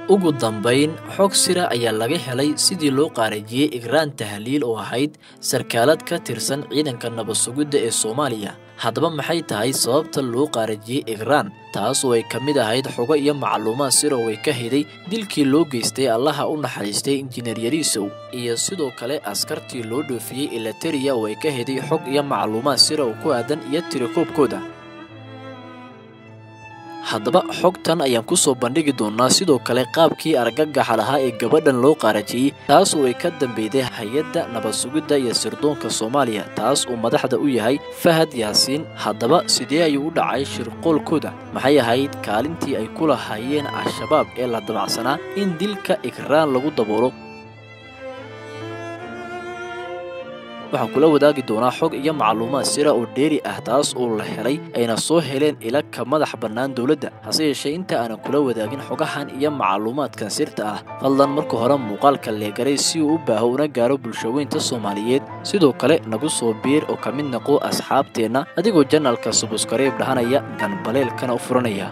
ugu dambayn xog sira ayaa laga helay sidii loo qaarajiyey igraan tahliil oo ahayd sarkaalad ka tirsan ciidanka nabad sugidda ee soomaaliya haddaba maxay tahay sababta loo qaarajiyey igraan taas oo ay ka mid ahayd xogo iyo macluumaad sira oo ay ka hiday dilkii loo geystay allaha u naxariistay injineer yariisow iyo sidoo kale askartii loo dhoofiyey ilateriya oo ay ka hiday xog iyo macluumaad sira oo ku aadan iyo tirakoobkooda haddaba xogtan ayaan ku soo bandhigi doonnaa sidoo kale qaabkii argagaxa lahaa ee gabadhan loo qaarajiyey taas oo ay ka dambeyday hay-adda nabad sugidda iyo sirdoonka soomaaliya taas uu madaxda u yahay fahad yaasiin haddaba sidee ayuu u dhacay shirqoolkooda maxay ahayd kaalintii ay ku lahaayeen al-shabaab ee la damacsanaa in dilka igraan lagu daboolo waxaan kula wadaagi doonaa xog iyo macluumaad sira oo dheeri ah taas oo la helay ayna soo heleen ila ka madax bannaan dowladda hase yeeshee inta aanan kula wadaagin xogahan iyo macluumaadkan sirta ah fadlan marka hore muuqaalka leegaray si uu u baaho una gaaro bulshaweynta soomaaliyeed sidoo kale nagu soo biir oo ka mid naqo asxaabteenna adigoo janalka subuskareeb dhahanaya ganbaleelkana u furanaya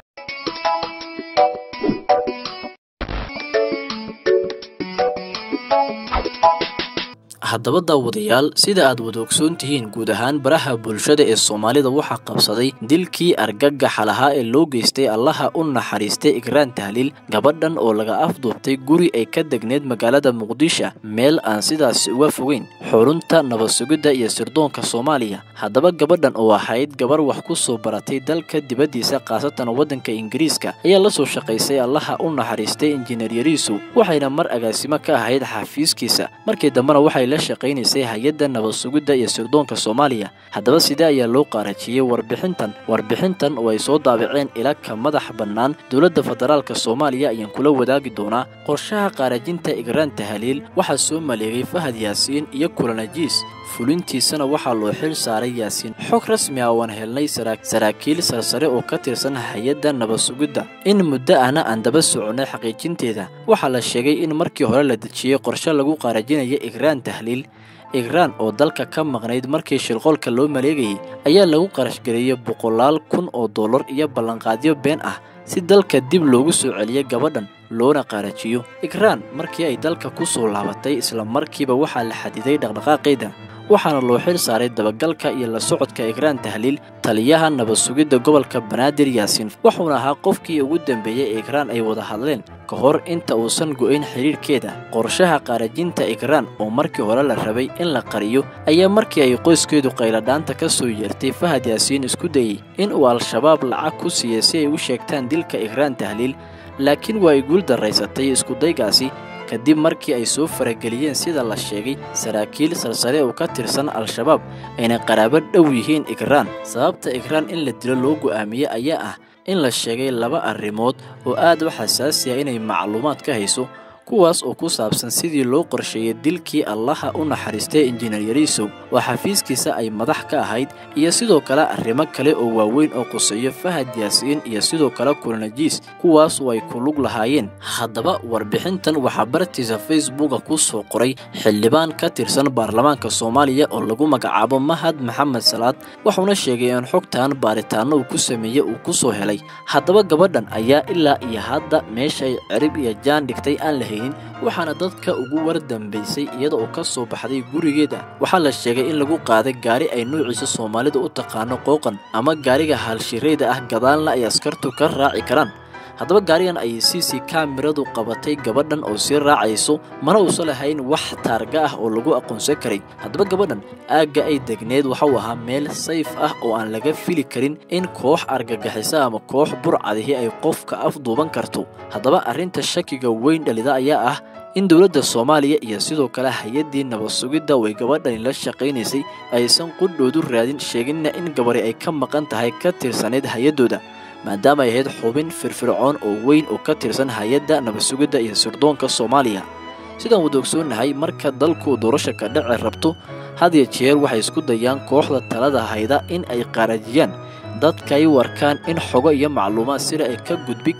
haddaba daawadayaal sida aad wada ogsoon tihiin guud ahaan baraha bulshada ee soomaalida waxaa qabsaday dilkii argagaxa lahaa ee loo geystay allaha u naxariistay igraan tahliil gabadhan oo laga afduubtay guri ay ka degneed magaalada muqdisho meel aan sidaasi uga fogeyn xurunta nabad sugidda iyo sirdoonka soomaaliya haddaba gabadhan oo ahayd gabar wax ku soo baratay dalka dibaddiisa khaasatan waddanka ingiriiska ayaa la soo shaqaysay allaha u naxariistay injineer yariisow waxayna mar agaasimo ka ahayd xafiiskiisa markii dambena waxay la shaqaynaysay hay-adda nabad sugidda iyo sirdoonka soomaaliya haddaba sidee ayaa loo qaarajiyey warbixintan warbixintan oo ay soo daabaceen ila ka madax bannaan dowladda federaalka soomaaliya ayaan kula wadaagi doonaa qorshaha qaarajinta igraan tahaliil waxaa soo maleegay fahad yaasiin iyo kulanajiis fulintiisana waxaa loo xil saaray yaasiin xog rasmi ah ooan helnay saraakiil sarsare oo ka tirsan hay-adda nabad sugidda in muddo ahna aan daba soconnay xaqiijinteeda waxaa la sheegay in markii hore la dejiyey qorshe lagu qaarajinaya igraan tahliil igraan oo dalka ka maqnayd markii shirqoolka loo maleegayay ayaa lagu qarashgareeyey boqolaal kun oo dollar iyo ballanqaadyo been ah si dalka dib loogu soo celiyay gabadhan loona qaarajiyo igraan markii ay dalka ku soo laabatay isla markiiba waxaa la xadiday dhaqdhaqaaqeeda waxaana loo xil saaray dabagalka iyo la socodka igraan tahliil taliyaha nabad sugidda gobolka banaadir yaasiin wuxuuna ahaa qofkii ugu dambeeyey ee igraan ay wada hadleen ka hor inta uusan go'ayn xidhiirhkeeda qorshaha qaarajinta igraan oo markii hore la rabay in la qariyo ayaa markii ay qoyskeedu qayladhaanta ka soo yeertay fahad yaasiin isku dayey in uu al-shabaab lacag ku siiyey si ay u sheegtaan dilka igraan tahliil laakiin waa ay guul daraysatay iskudaygaasi kadib markii ay soo farageliyeen sida la sheegay saraakiil sarsare oo ka tirsan al-shabaab ayna qaraabo dhow yihiin igraan sababta igraan in la dilo loo go'aamiyey ayaa ah in la sheegay laba arrimood oo aad u xasaasi ah inay macluumaad ka hayso kuwaas oo ku saabsan sidii loo qorsheeyey dilkii allaha u naxariistay injineer yariisow oo xafiiskiisa ay madax ka ahayd iyo sidoo kale arrimo kale oo waaweyn oo quseeyo fahad yaasiin iyo sidoo kale kulanajiis kuwaas oo ay ku lug lahaayeen haddaba warbixintan waxaa bartiisa facebooka ku soo qoray xildhibaan ka tirsan baarlamaanka soomaaliya oo lagu magacaabo mahad maxamed salaad wuxuuna sheegay in xogtan baaritaano uu ku sameeyey uu ku soo helay haddaba gabadhan ayaa ilaa iyo hadda meeshay cirib iyo jaan dhigtay aan la waxaana dadka ugu war dambaysay iyada oo ka soo baxday gurigeeda waxaa la sheegay in lagu qaaday gaari ay nuuciisa soomaalida u taqaano qooqan ama gaariga haalshireyda ah gadaalna ay askartu ka raaci karaan haddaba gaarigan ayay c c kaamiradu qabatay gabadhan oo sii raacayso mana uusan lahayn wax taarga ah oo lagu aqoonsan karay haddaba gabadhan aagga ay degneed waxau ahaa meel sayf ah oo aan laga fili karin in koox argagixisa ama koox burcadihi ay qofka afduuban karto haddaba arrinta shakiga weyn dhalida ayaa ah in dowladda soomaaliya iyo sidoo kale hay-addii nabad sugidda way gabadhani la shaqaynaysay aysan qudhoodu raadin sheeginna in gabari ay ka maqan tahay ka tirsaneyd hay-addooda maadaama ay ahayd xubin firfircoon oo weyn oo ka tirsan hay-adda nabad sugidda iyo sirdoonka soomaaliya sidaan wada ogsoonnahay marka dalku doorasha ka dhaci rabto had iyo jeer waxay isku dayaan kooxda talada hayda in ay qaarajiyaan dadka ay u arkaan in xogo iyo macluumaad sida ay ka gudbi karaan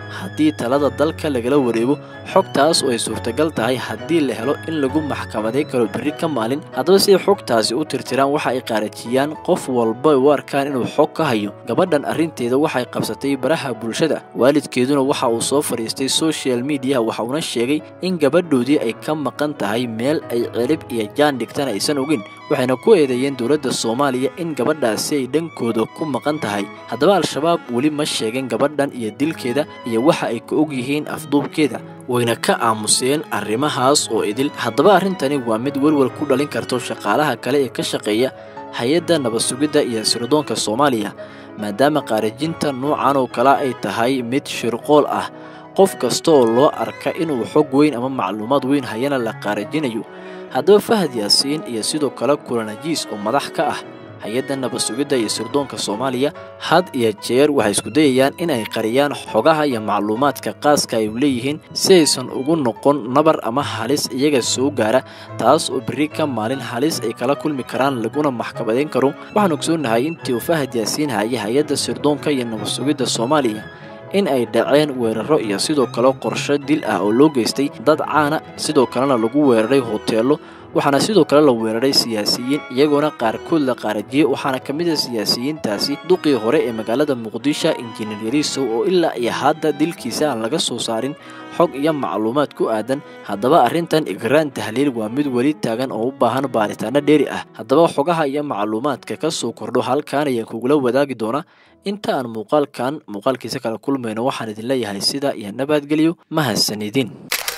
haddii talada dalka lagala wareego xogtaas oo ay suurtagal tahay haddii la helo in lagu maxkamaday karo berri ka maalin haddaba si ay xogtaasi u tirtiraan waxa ay qaarajiyaan qof walba u arkaan inuu xog ka hayo gabadhan arrinteeda waxay qabsatay baraha bulshada waalidkeeduna waxa uu soo fadhiistay social mediaha waxa uuna sheegay in gabadhoodii ay ka maqan tahay meel ay celib iyo jaan dhigtana aysan ogin waxayna ku eedeeyeen dowladda soomaaliya in gabadhaasi ay dhankooda ku maqan tahay haddaba al-shabaab weli ma sheegin gabadhan iyo dilkeeda iyo waxa ay ka og yihiin afduubkeeda wayna ka aamuseen arrimahaas oo idil haddaba arrintani waa mid welwel ku dhalin karto shaqaalaha kale ee ka shaqeeya hay-adda nabad sugidda iyo sirdoonka soomaaliya maadaama qaarajinta noocan oo kale ay tahay mid shirqool ah qof kasta oo loo arka inuu xog weyn ama macluumaad weyn hayana la qaarajinayo haddaba fahad yaasiin iyo sidoo kale kulanajiis oo madax ka ah hay-adda nabad sugidda iyo sirdoonka soomaaliya had iyo jeer waxay isku dayayaan in ay qariyaan xogaha iyo macluumaadka qaaska ay leeyihiin si aysan ugu noqon nabar ama halis iyaga soo gaara taas oo berri ka maalin halis ay kala kulmi karaan laguna maxkamadeyn karo waxaan ogsoonahay intii uu fahad yaasiin hayay hay-adda sirdoonka iyo nabad sugidda soomaaliya in ay dhaceen weeraro iyo sidoo kale qorsho dil ah oo loo geystay dad caana sidoo kalena lagu weeraray hoteello waxaana sidoo kale la weeraray siyaasiyiin iyagoona qaarkood la qaarajiyey waxaana ka mid a siyaasiyiintaasi duqii hore ee magaalada muqdisho injineer yariisow oo ilaa iyo hadda dilkiisa aan laga soo saarin xog iyo macluumaad ku aadan haddaba arrintan igraan tahliil waa mid weli taagan oo u baahan baaritaano dheeri ah haddaba xogaha iyo macluumaadka ka soo kordho halkaan ayaan kugula wadaagi doonaa inta aan muuqaalkan muuqaalkiisa kala kulmayno waxaan idin leeyahay sida iyo nabadgelyo mahadsanidin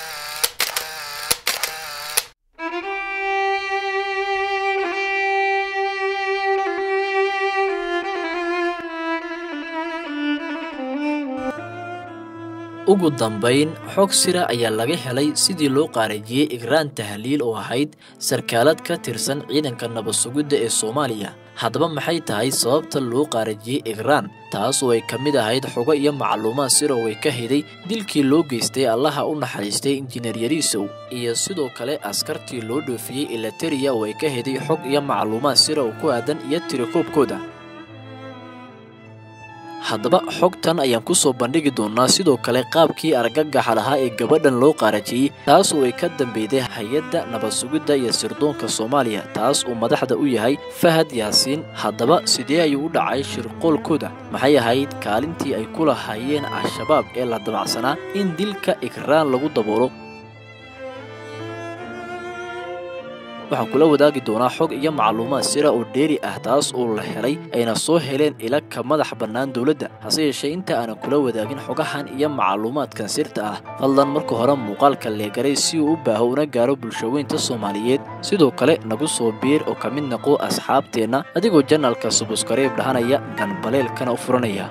ugu dambayn xog sira ayaa laga helay sidii loo qaarajiyey igraan tahliil oo ahayd sarkaalad ka tirsan ciidanka nabad sugidda ee soomaaliya haddaba maxay tahay sababta loo qaarajiyey igraan taas oo ay ka mid ahayd xogo iyo macluumaad sira oo ay ka hiday dilkii loo geystay allaha u naxariistay injineer yariisow iyo sidoo kale askartii loo dhoofiyey ilateriya oo ay ka hiday xog iyo macluumaad sira oo ku aadan iyo tirakoobkooda haddaba xogtan ayaan ku soo bandhigi doonaa sidoo kale qaabkii argagaxa lahaa ee gabadhan loo qaarajiyey taas oo ay ka dambeyday hay-adda nabad sugidda iyo sirdoonka soomaaliya taas uu madaxda u yahay fahad yaasiin haddaba sidee ayuu u dhacay shirqoolkooda maxay ahayd kaalintii ay ku lahaayeen al-shabaab ee la damacsanaa in dilka igraan lagu daboolo waxaan kula wadaagi doonaa xog iyo macluumaad sira oo dheeri ah taas oo la helay ayna soo heleen ila ka madax bannaan dowladda hase yeeshee inta aanan kula wadaagin xogahan iyo macluumaadkan sirta ah fadlan marka hore muuqaalka leegaray si uu u baaho una gaaro bulshaweynta soomaaliyeed sidoo kale nagu soo biir oo ka mid naqo asxaabteenna adigoo janalka subuskareeb dhahanaya ganbaleelkana u furanaya